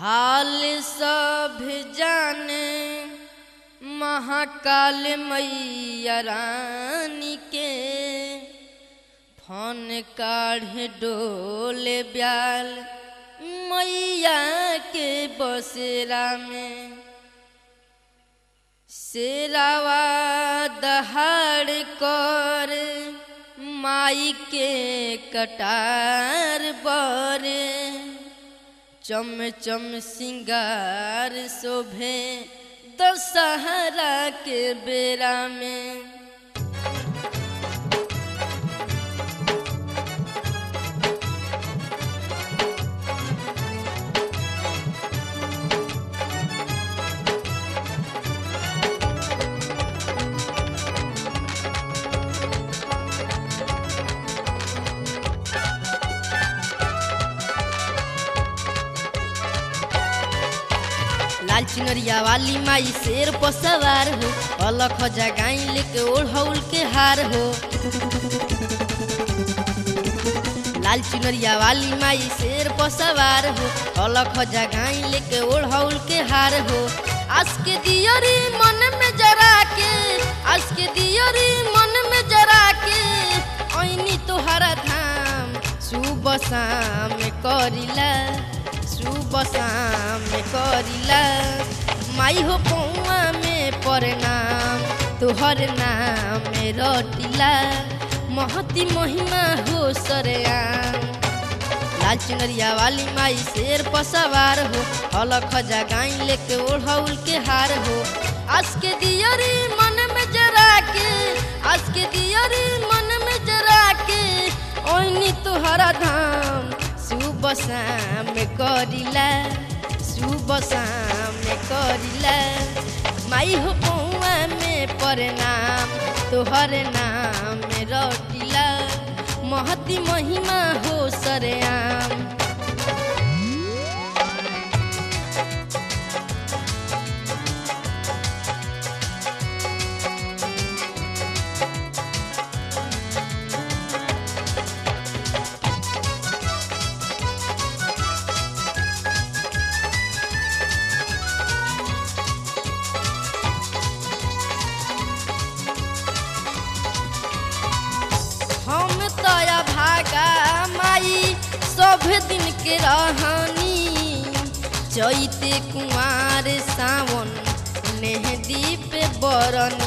हाल सब जाने महाकाल मैया रानी के फन काढ़े डोल ब्याल मैया के बसेरा में शेरावा दहाड़ कर माई के कटार बरे चम चम सिंगार शोभे दशहरा के बेरा में लाल चिनरिया वाली माई शेर पर सवार हो अलख जगाई लेके ओढ़ौल के हार हो लाल चुनरिया वाली माई शेर पर सवार हो अलख जगाई लेके ओढ़ौल के हार हो आज के दियरी मन में जरा के आज के दियरी मन में जरा के ऐनी तोहरा धाम सुबह शाम करिला सुबह शाम करिला माई हो पौआ में प्रणाम तोहर नाम रटिला महती महिमा हो सरेआम लाल चुनरिया वाली माई शेर पर सवार हो अलख जगाई लेके ओढ़ौल के हार हो आज के दियरी मन में जरा के आज के दियरी मन में जरा के ओइनी तोहरा धाम सुबह शाम करिला सुबह शाम करिला माई हो पौआ में प्रणाम तोहर नाम रटिला महती महिमा हो सरेआम हम तया भागा माई सब दिन के रहनी चैते कुमार सावन नेहदी पे बरनी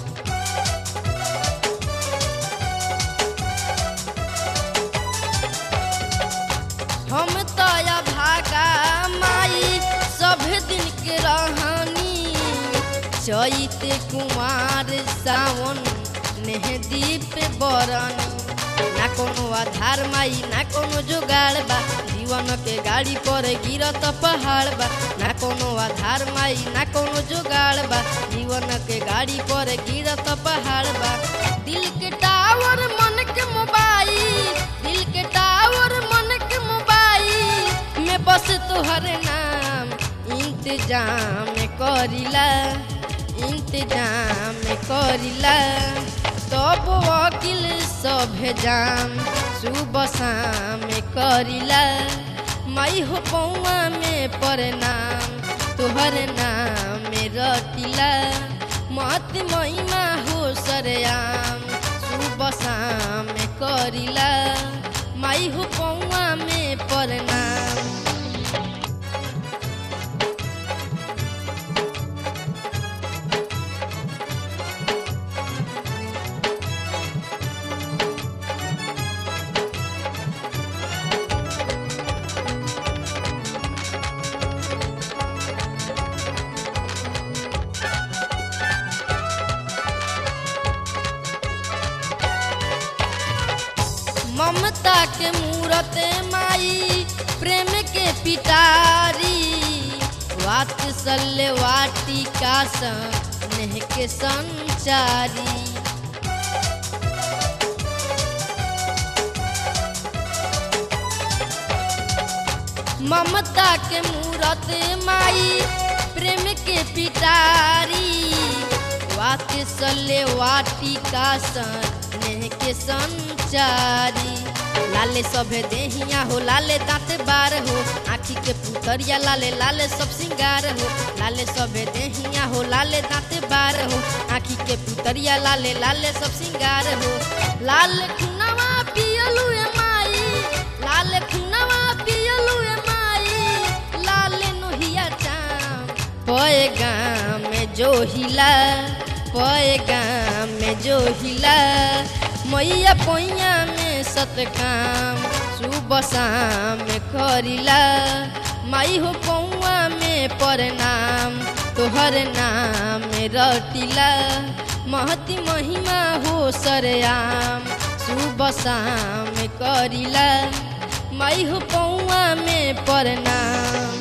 हम तया भागा माई सब दिन के रहनी चैते कुमार सावन नेहदी पे बरनी ना कोनो आधार माई ना कोनो जुगाड़ बा जीवन के गाड़ी पर गिरत पहाड़ बा ना कोनो आधार माई ना कोनो जुगाड़ बा जीवन के गाड़ी पर गिरत पहाड़ बा दिल के टावर मन के मोबाइल दिल के टावर मन के मोबाइल में बस तोहर नाम इंतजाम करिला इंतजाम करिला तब वकील सब जाम सुबह शाम करिला माई हो पौआ में प्रणाम तोहर नाम रटिला मत महिमा हो सरेआम सुबह शाम करिला माई हो पौआ में प्रणाम ममता के मूरत माई प्रेम के पिटारी वात्सल्य वाटिका स्नेह के संचारी ममता के मूरत माई प्रेम के पिटारी वात्सल्य वाटिका स्नेह के संचारी लाले सभे देहिया हो लाले दांत बार हो आँख आँखी के पुतरिया लाले लाले सब सिंगार हो लाले सबे देहिया हो लाले दांते बार हो आँखी के पुतरिया लाले लाले सब सिंगार हो लाल खुनवा पियलू ए माई लाल खुनवा पियलू ए माई लाल नोहिया चाम पए गाम में जो हिला पए गाम में जो हिला मैया पैया में सतकाम सुबह शाम में करिला माई हो पौआ में प्रणाम तोहर नाम में रटिला महती महिमा हो सरेआम सुबह शाम में करिला माई हो पौआ में प्रणाम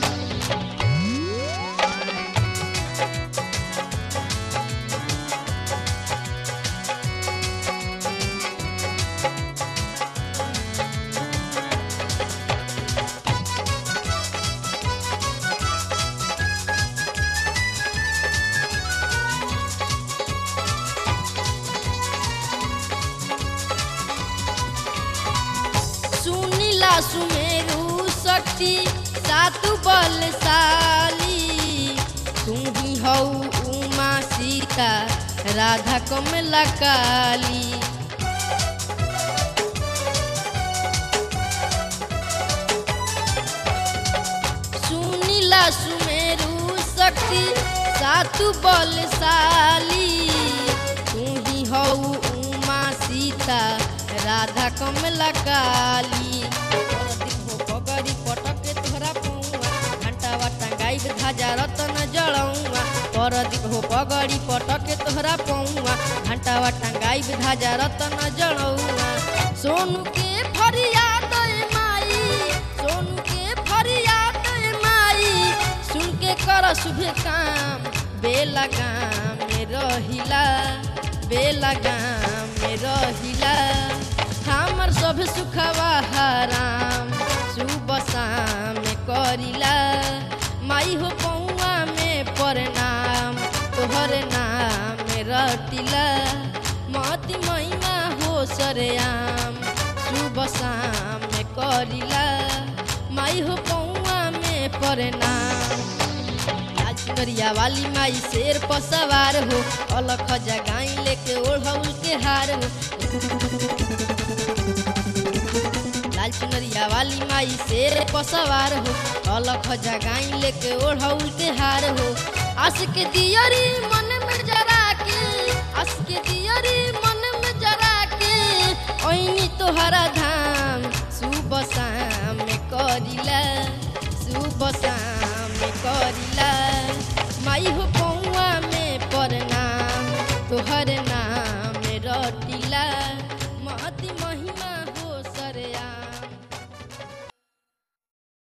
सुनीला सुमेरु शक्ति सातु बलशाली तू ही हऊ उमा सीता राधा कमला काली सुनीला सुमेरु शक्ति सातु बलशाली तू ही हऊ उमा सीता राधा कमला काली परदीप हो पगड़ी पटक तोहरा पौआ घंटावा टंगाई ध्वजा रतन जड़ौआ परदीप हो पगड़ी पटक तोहरा पौआ घंटावा टंगाई ध्वजा रतन जड़ौआ सोनू के फरियाद ए माई सोनू के फरियाद ए माई सुन के कर शुभ काम बेला गाम में रहिला बेला गाम में रहिला हमर सब सुखवा हराम सुबह शाम में करिला माई हो पौआ में प्रणाम तोहर नाम में रटिला मती महिमा हो सरेआम सुबह शाम में करिला माई हो पौआ में प्रणाम करिया वाली माई शेर पर सवार हो अलख जगाई लेके ओढ़ौल के हार हो लाल चुनरिया वाली माई शेर पर सवार हो अलख जगाई लेके ओढ़ौल के हार हो आस के दियरी मन में जरा के आस के दियरी मन में जरा के ओइनी तोहरा धाम सुबह शाम में करिला सुबह शाम में करिला माई हो पौआ में प्रणाम तोहर